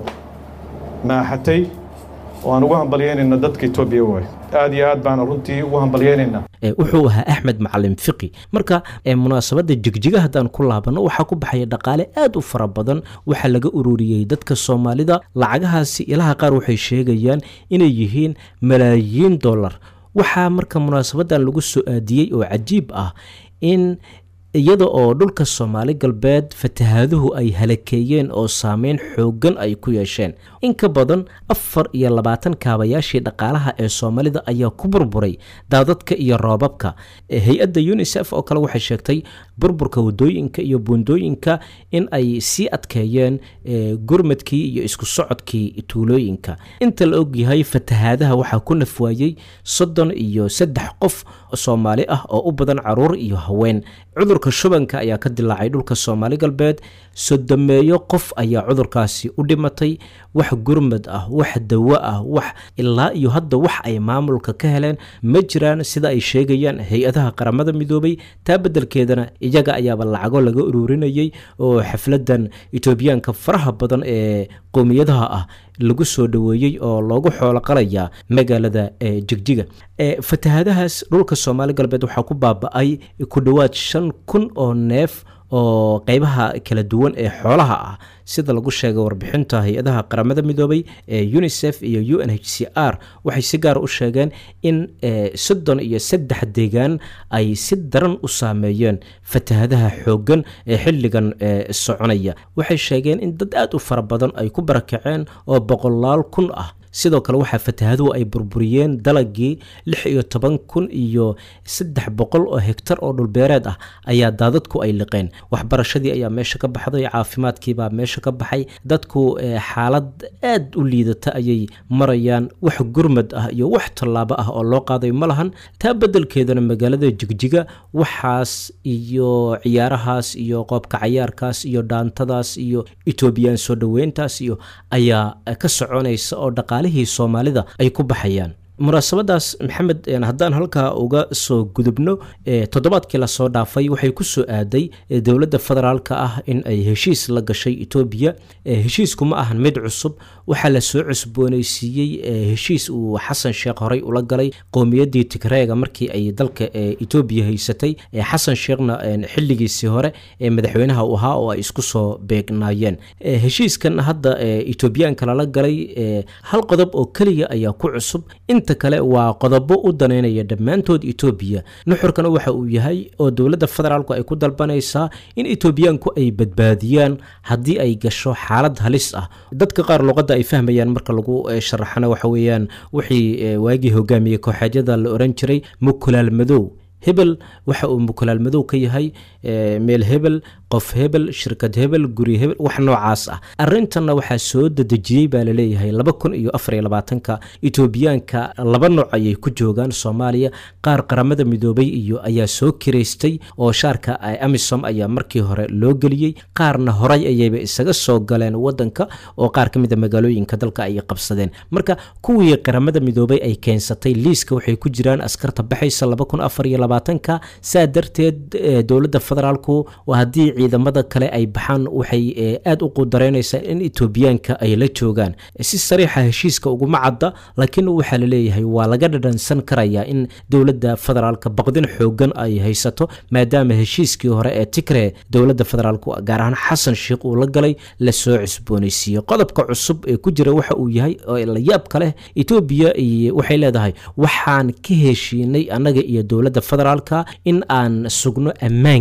Speaker 13: maaxatay oo aan ugu hambalyeynayna dadka etoobiya waay aada iyo aad baana runtii ugu hambalyeynaynaa
Speaker 12: wuxuu ahaa axmed macalin fiqi marka munaasabadda jigjiga haddaan ku laabanno waxaa ku baxaya dhaqaale aad u fara badan waxaa laga ururiyey dadka soomaalida lacagahaasi ilaha qaar waxay sheegayaan inay yihiin malaayiin dollar waxaa marka munaasabadan lagu soo aadiyey oo cajiib ah in iyada oo dhulka soomaali galbeed fatahaaduhu ay halakeeyeen oo saameyn xooggan ay ku yeesheen in ka badan afar iyo labaatan kaabayaashii dhaqaalaha ee soomaalida ayaa ku burburay daadadka iyo roobabka hay-adda unisef oo kale waxay sheegtay burburka wadooyinka iyo buundooyinka in ay sii adkeeyeen gurmadkii iyo isku socodkii tuulooyinka inta la ogyahay fatahaadaha waxaa ku nafwaayey soddon iyo saddex qof soomaali ah oo u badan caruur iyo haween cudurka shubanka ayaa ka dilaacay dhulka soomaali galbeed sodomeeyo qof ayaa cudurkaasi u dhimatay wax gurmad ah wax dawo ah wax ilaa iyo hadda wax ay maamulka ka heleen ma jiraan sida ay sheegayaan hay-adaha qaramada midoobay taa beddelkeedana iyaga ayaaba lacago laga ururinayay oo xafladan etoobiyaanka faraha badan ee qowmiyadaha ah lagu soo dhoweeyey oo loogu xoolo qalayaa magaalada jigjiga fatahaadahaas dhulka soomaali galbeed waxaa ku baaba-ay ku dhowaad shan kun oo neef oo qeybaha kala duwan ee xoolaha ah sida lagu sheegay warbixinta hay-adaha qaramada midoobay ee unisef iyo u n h c r waxay si gaara u sheegeen in soddon iyo saddex deegaan ay si daran u saameeyeen fatahadaha xooggan ee xilligan soconaya waxay sheegeen in dad aada u fara badan ay ku barakaceen oo boqolaal kun ah sidoo kale waxaa fatahaduhu ay burburiyeen dalagii lix iyo toban kun iyo saddex boqol oo hegtar oo dhulbeereed ah ayaa daadadku ay liqeen waxbarashadii ayaa meesha ka baxday caafimaadkiibaa meesha ka baxay dadku xaalad aad u liidata ayay marayaan wax gurmad ah iyo wax tallaabo ah oo loo qaaday ma lahan taa beddelkeedana magaalada jigjiga waxaas iyo ciyaarahaas iyo qoobka cayaarkaas iyo dhaantadaas iyo etoobiyaan soo dhoweyntaas iyo ayaa ka soconaysa oo dhaqaale soomaalida ay ku baxayaan munaasabadaas maxamed haddaan halkaa uga soo gudubno toddobaadkii lasoo dhaafay waxay ku soo aaday dowladda federaalka ah in ay heshiis la gashay etoobiya heshiisku ma ahan mid cusub waxaa lasoo cusbooneysiiyey heshiis uu xasan sheekh horey ula galay qowmiyaddii tigreega markii ay dalka etoobiya haysatay xasan sheekhna xilligiisii hore ee madaxweynaha u ahaa oo ay isku soo beegnaayeen heshiiskan hadda etoobiyaanka lala galay hal qodob oo keliya ayaa ku cusub inta kale waa qodobo u daneynaya dhammaantood etoobiya nuxurkana waxa uu yahay oo dowladda federaalku ay ku dalbanaysaa in etoobiyaanku ay badbaadiyaan haddii ay gasho xaalad halis ah dadka qaar luqadda ay fahmayaan marka lagu sharaxana waxa weeyaan wixii waagii hogaamiyey kooxeedyada la oran jiray mukulaal madow hebel waxa uu mukulaal madow ka yahay meel hebel qof hebel shirkad hebel guri hebel wax noocaas ah arintanna waxaa soo dedejiyey baa laleeyahay laba kun iyo afar iyo labaatanka etoobiyaanka laba nooc ayay ku joogaan soomaaliya qaar qaramada midoobay iyo ayaa soo kiraystay oo shaarka amisom ayaa markii hore loo geliyey qaarna horay ayayba isaga soo galeen wadanka oo qaar ka mid a magaalooyinka dalka ay qabsadeen marka kuwii qaramada midoobay ay keensatay liiska waxay ku jiraan askarta baxaysa laba kun afar iyo labaatanka saa darteed dowladda federaalku haddii ciidamada kale ay baxaan waxay aada u qudareynaysaa in etoobiyaanka ay la joogaan si sariixa heshiiska uguma cadda laakiin waxaa laleeyahay waa laga dhadhansan karayaa in dowladda federaalka baqdin xoogan ay haysato maadaama heshiiskii hore ee tigre dowladda federaalku gaar ahaan xasan sheikh uu la galay lasoo cusbooneysiiyey qodobka cusub ee ku jira waxa uu yahay oo la yaabka leh etoobiya waxay leedahay waxaan ka heshiinay annaga iyo dowladda federaalka in aan sugno ammaanka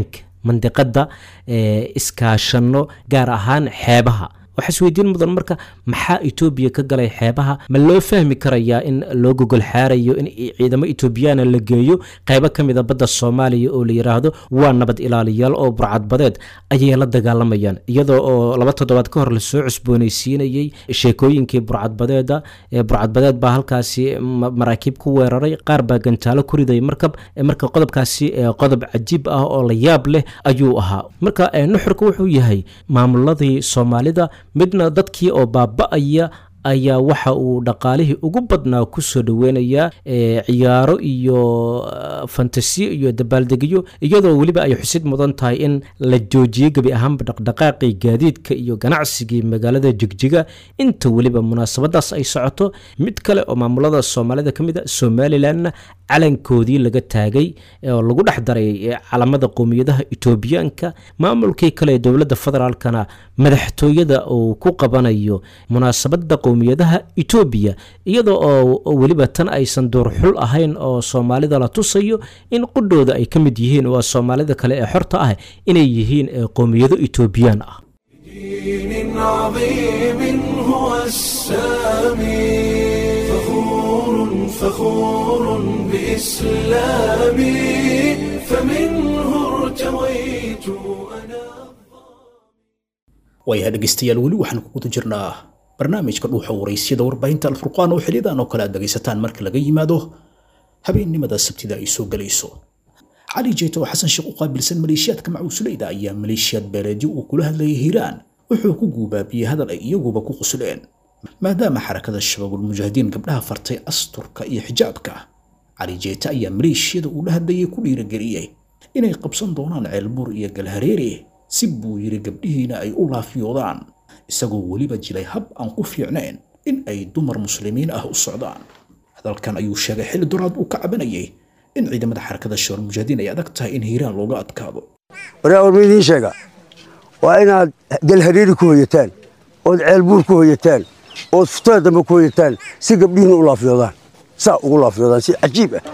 Speaker 12: mandiqadda iskaashanno gaar ahaan xeebaha waxaa isweydiin mudan marka maxaa etoobiya ka galay xeebaha ma loo fahmi karayaa in loo gogol xaarayo in ciidamo etoobiyaana la geeyo qaybo ka mida badda soomaaliya oo la yidhaahdo waa nabad ilaaliyaal oo burcadbadeed ayay la dagaalamayaan iyadoo oo laba toddobaad ka hor lasoo cusboonaysiinayey sheekooyinkii burcadbadeeda burcadbadeed baa halkaasi maraakiib ku weeraray qaar baa gantaalo ku riday markab marka qodobkaasi qodob cajiib ah oo la yaab leh ayuu ahaa marka nuxurka wuxuu yahay maamuladii soomaalida midna dadkii oo baaba-aya ayaa waxa uu dhaqaalihii ugu badnaa ku soo dhoweynayaa ciyaaro iyo fantasiyo iyo dabaaldegyo iyadoo weliba ay xusid mudan tahay in la joojiyey gebi ahaanba dhaqdhaqaaqii gaadiidka iyo ganacsigii magaalada jigjiga inta weliba munaasabadaas ay socoto mid kale oo maamulada soomaalida ka mid a somalilanna calankoodii laga taagay oo lagu dhex daray calamada qowmiyadaha etoobiyaanka maamulkii kale ee dowladda federaalkana madaxtooyada uu ku qabanayo munaasabada qowmiyadaha etoobiya iyadoo oo weliba tan aysan duurxul ahayn oo soomaalida la tusayo in qudhooda ay ka mid yihiin waa soomaalida kale ee xorta ah inay yihiin qowmiyado etoobiyaan ah
Speaker 1: دين عظيم هو السامي فخور فخور بإسلامي فمنه ارتويت أنا
Speaker 2: waayaha dhegaystayaal weli waxaan ku guda jirnaa barnaamijka dhuuxa waraysyada warbaahinta alfurqaan oo xiliyadan oo kale aad dhegaysataan marka laga yimaado habeennimada sabtida ay soo gelayso cali jeeto oo xasan sheekh u qaabilsan maleeshiyaadka macuusuleyda ayaa maleeshiyaad beeleedyo uu kula hadlayay hiiraan wuxuu ku guubaabiyey hadal ay iyaguba ku qusleen maadaama xarakada shabaabulmujaahidiin gabdhaha fartay asturka iyo xijaabka cali jeete ayaa maleeshiyada uu la hadlayay ku dhiirageliyey inay qabsan doonaan ceelbuur iyo galhareere si buu yidhi gabdhihiina ay u laafiyoodaan isagoo weliba jilay hab aan ku fiicnayn in ay dumar muslimiin ah u socdaan hadalkan ayuu sheegay xilli duraad uu ka cabanayay in ciidamada xarakada shabaabulmujaahidiin ay adag tahay in hiiraan looga adkaado
Speaker 14: waraa war ma idiin sheega waa inaad galhareeri ku hoyataan ood ceelbuur ku hoyataan ood futada dambe ku hoyataan si gabdhihiina u laafiyoodaan saa ugu laafiyoodaan si cajiib ah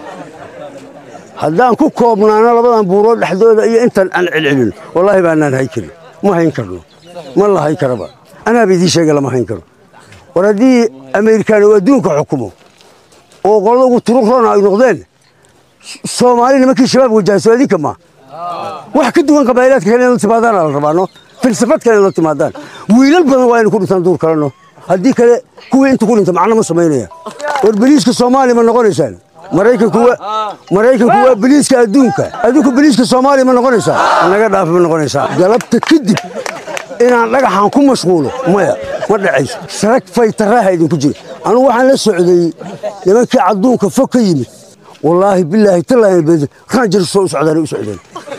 Speaker 14: haddaan ku koobnaano labadan buurood dhexdooda iyo intan aan celcelin wallaahi baanaan hayn karin ma hayn karno ma la hayn karaba anaaba idiin sheega lama hayn karo war haddii ameerikaan uu adduunka xukumo oo qolada ugu turuq roona ay noqdeen soomaali nimankii shabaab wajahayso adinka ma wax ka duwan qabaailaadka kale in la timaadaan la rabaano filsafad kale in la timaadaan wiilal badan waa inay ku dhintaan duur kaleno haddii kale kuwii inta ku dhinta macno ma samaynaya war beliiska soomaaliya ma noqonaysaan maraykanku maraykanku waa beliiska adduunka adduunku beliiska soomaaliya ma noqonaysaa naga dhaafa ma noqonaysaa galabta kadib inaan dhagaxan ku mashquulo maya ma dhacayso sarag faytaraaha idinku jira anugu waxaan la socday nimankii cadduunka fog ka yimid wallaahi bilaahi tallaahi ranjar soo u socdaan u socdeen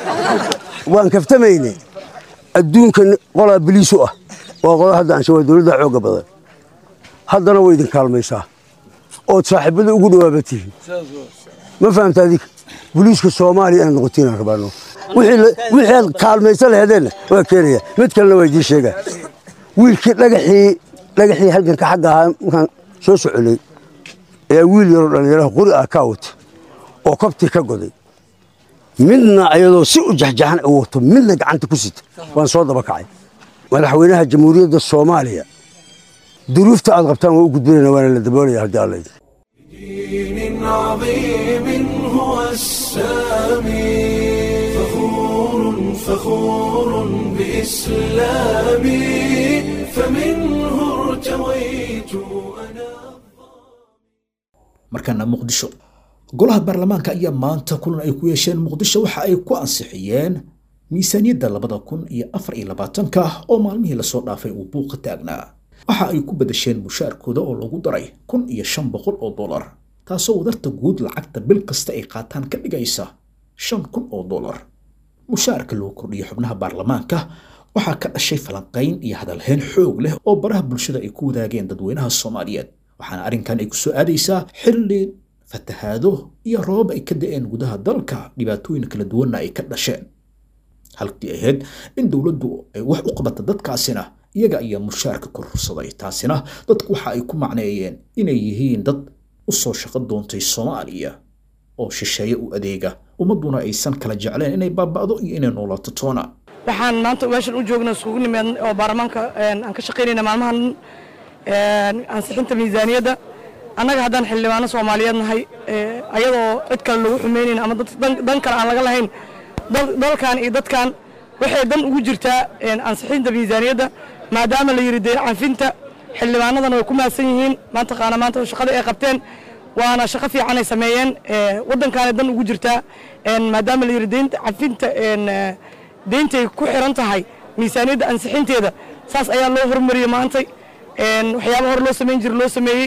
Speaker 14: waan kaftamayne adduunka qolaa beliis u ah waa qola hadda ansha waa dowladda xoogga badan haddana way idin kaalmaysaa ood saaxiibada ugu dhawaaba tihiin ma fahamta adinka boliiska soomaaliya inaad noqotiin aan rabaano wixii aad kaalmaysa laheedeenna waa keenaya mid kalena waa idiin sheegaa wiilkii dhagaxii dhagaxii halganka xagga ahaa markaan soo soconay ayaa wiil yaroo dhallinyaraha qori ah kaa wata oo kabtii ka goday midna ayadoo si u jaxjaxan u wato midna gacanta ku sita waan soo daba kacay madaxweynaha jamhuuriyadda soomaaliya duruufta aad qabtaan waa u gudbinayna waana la daboolaya haddii alla idin
Speaker 1: دين عظيم هو السامي فخور فخور بإسلامي فمنه ارتويت أنا
Speaker 2: markaana muqdisho golaha baarlamaanka ayaa maanta kulan ay ku yeesheen muqdisho waxa ay ku ansixiyeen miisaaniyadda labada kun iyo afar iyo labaatanka oo maalmihii lasoo dhaafay uu buuqa taagnaa waxa ay ku badasheen mushaarkooda oo lagu daray kun iyo shan boqol oo dollar taasoo wadarta guud lacagta bil kasta ay qaataan ka dhigaysa shan kun oo dollar mushaarka loo kordhiyo xubnaha baarlamaanka waxaa ka dhashay falanqayn iyo hadalhayn xoog leh oo baraha bulshada ay ku wadaageen dadweynaha soomaaliyeed waxaana arrinkan ay ku soo aadaysaa xilli fatahaado iyo roobab ay ka da'een gudaha dalka dhibaatooyin kala duwanna ay ka dhasheen halkii ahayd in dowladdu ay wax u qabata dadkaasina iyaga ayaa mushaarka kororsaday taasina dadku waxa ay ku macneeyeen inay yihiin dad u soo shaqo doontay soomaaliya oo shisheeye u adeega ummadduna aysan kala jecleen inay baaba'do iyo inay noolaato toona
Speaker 15: waxaan maanta meeshan u joogna isugu nimid oo baarlamaanka aan ka shaqaynayna maalmahan ansixinta miisaaniyadda annaga haddaan xildhibaano soomaaliyeed nahay ayadoo cid kale lagu xumaynayn ama dan kale aan laga lahayn dalkan iyo dadkan waxay dan ugu jirtaa ansixinta miisaaniyadda maadaama la yidhi dee canfinta xildhibaanadana way ku mahadsan yihiin maantaqaana maanta shaqada ay qabteen waana shaqo fiican ay sameeyeen waddankaana dan ugu jirtaa maadaama la yidhi deynta canfinta deyntay ku xiran tahay miisaaniyadda ansixinteeda saas ayaa loo hormariyey maantay waxyaaba hore loo samayn jira loo sameeyey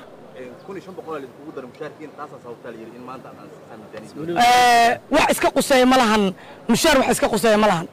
Speaker 15: wax iska quseeya ma lahan mushaar wax iska quseeya ma lahan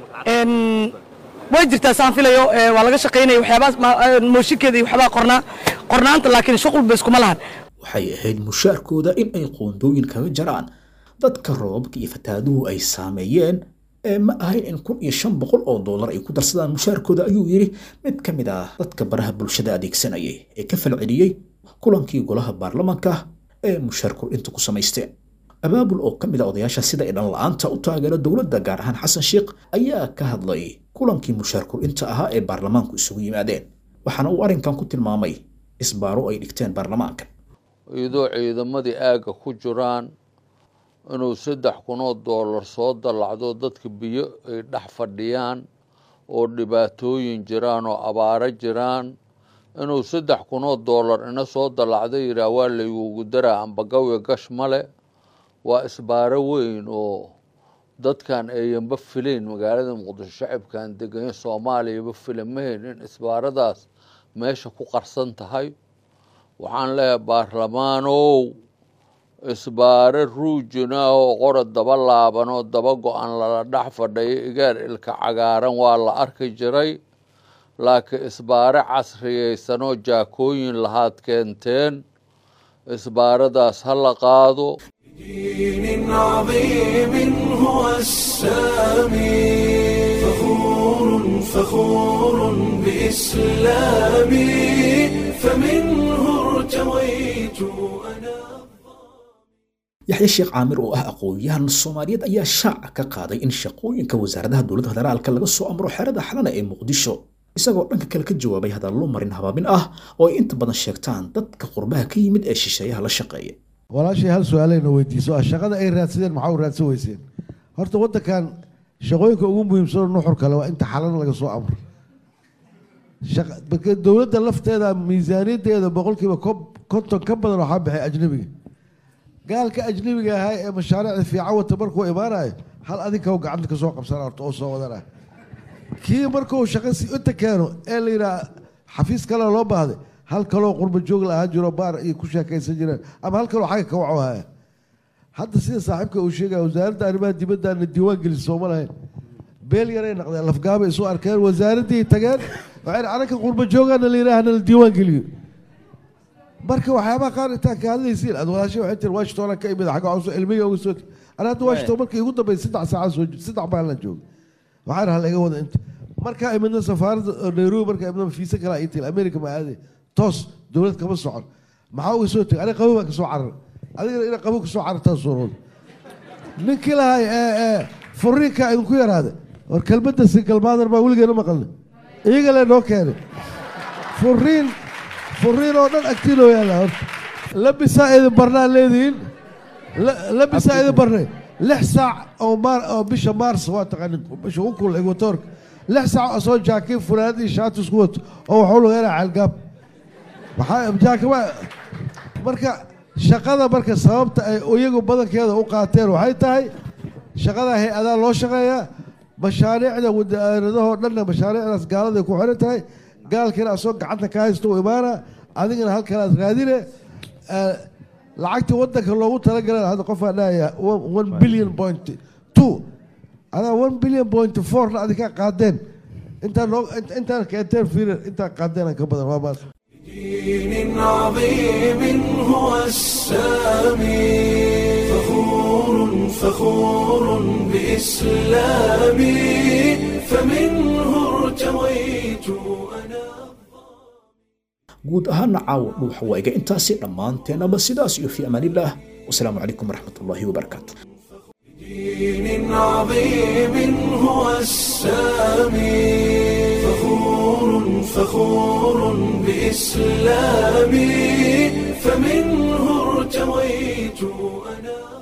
Speaker 15: way jirtaa saan filayo waa laga shaqaynaya waxyaabaa mooshinkeeda iyo waxbaa qornaa qornaanta laakiin shuqul ba iskuma lahan
Speaker 2: waxay ahayd mushaarkooda in ay qoondooyin kaga jaraan dadka roobabka iyo fataaduhu ay saameeyeen ee ma ahayn in kun iyo shan boqol oo dollar ay ku darsadaan mushaarkooda ayuu yidhi mid ka mid ah dadka baraha bulshada adeegsanayay ee ka falceliyey kulankii golaha baarlamaanka ee mushaar kordhinta ku samaysteen abaabul oo ka mid a odayaasha sida ay dhan la-aanta u taageero dowladda gaar ahaan xasan sheikh ayaa ka hadlay kulankii mushaar kordhinta ahaa ee baarlamaanku isugu yimaadeen waxaana uu arrinkan ku tilmaamay isbaaro ay dhigteen baarlamaanka
Speaker 16: iyadoo ciidamadii aagga ku jiraan inuu saddex kunoo doolar soo dallacdo dadka biyo ay dhex fadhiyaan oo dhibaatooyin jiraan oo abaaro jiraan inuu saddex kunoo doolar ina soo dallacda yidhaah waa laygugu daraa ambagawiga gash male waa isbaaro weyn oo dadkan ayanba filayn magaalada muqdisho shacibkan deganya soomaaliyaba filamahayn in isbaaradaas meesha ku qarsan tahay waxaan leeyahay baarlamaanow isbaare ruujina oo qora daba laaban oo daba go-an lala dhex fadhayo igaar ilka cagaaran waa la arki jiray laakiin isbaare casriyaysanoo jaakooyin lahaad keenteen isbaaradaas ha la qaado
Speaker 1: دين عظيم هو السامي فخور فخور بإسلامي فمنه ارتويت
Speaker 2: yaxya sheekh caamir oo ah aqoon-yahan soomaaliyeed ayaa shaaca ka qaaday in shaqooyinka wasaaradaha dowladda federaalka laga soo amro xerada xalana ee muqdisho isagoo dhanka kale ka jawaabay hadallo marin habaabin ah oo ay inta badan sheegtaan dadka qurbaha ka yimid ee shisheeyaha la shaqeeya
Speaker 17: walaashay hal su-aaleyna weydiiso ah shaqada ay raadsadeen maxaa u raadsan weyseen horta waddankan shaqooyinka ugu muhiimsanoo nuxur kale waa inta xalana laga soo amro dowladda lafteeda miisaaniyaddeeda boqolkiiba konton ka badan waxaa baxay ajnabiga gaalka ajnabiga ahaa ee mashaariicda fiican wata markuu imaanayo hal adinka gacanta kasoo qabsana horta oo soo wadana kii markuu shaqo si inta keeno ee la yidhaha xafiis kale loo baahday hal kaloo qurba joog la ahaan jiro baar iyo ku sheekaysan jireen ama hal kaloo xagga ka waco haya hadda sida saaxiibka uu sheegaya wasaaradda arrimaha dibaddaana diiwaan gelin sooma lahayn beel yaray naqdeen lafgaabay isu arkeen wasaaraddii tageen waxay anaka qurba joogaana la yidhaahna la diiwaan geliyo marka waxyaabaha qaar intaan ka hadlaysiin aad walaashay waxay tiri washington ka imid xagga cusub ilmiga uga soo ana hadda washington markii igu dambeysay saddex saaca soo saddex maalin joogay waxaan hal iga wada inta markaa imidna safaaradda nairobi markaa imidna fiisa kale ay tiri america ma aaday toos dowlad kama socon maxaa uga soo tegay aniga qabo baan kasoo carar adigana ina qabo kasoo carartaa suurooda ninkii lahay ee furiinka idinku yaraada war kelmadda singalmaadan baa weligeena maqalna iyaga le noo keenay furiin furiin oo dhan agtiinoo yaalla horta labisaa idin barnaa leedihiin labisaa idin barnay lix saac oo maar oo bisha maars waa taqaanin bisha ugu kul equatorka lix saac oo soo jaakiin funaanad iyo shaati isku wato oo waxuu lageynaa caalgaab waxaa jaakima marka shaqada marka sababta ay iyagu badankeeda u qaateen waxay tahay shaqada hay-adaa loo shaqeeyaa mashaariicda wasaaradahoo dhanna mashaariicdaas gaaladay ku xiran tahay gaalkiina asoo gacanta ka haysta u imaana adigana halkanaad raadine lacagtii wadanka loogu talagalay hadda qofaa dhahaya one billion point two adaa one billion point fourna adinkaa qaadeen intaan noo intaan keenteen fiirir intaan qaadeen ka badan waa maas
Speaker 1: دين عظيم هو السامي فخور فخور بإسلامي فمنه ارتويت
Speaker 2: guud ahaana caawa dhuuxa waa iga intaasi dhammaanteenaba sidaas iyo fi amaanillaah wasalaamu calaykum waraxmat ullaahi wabarakaatu
Speaker 1: دين عظيم هو السامي فخور فخور بإسلامي فمنه ارتويت أنا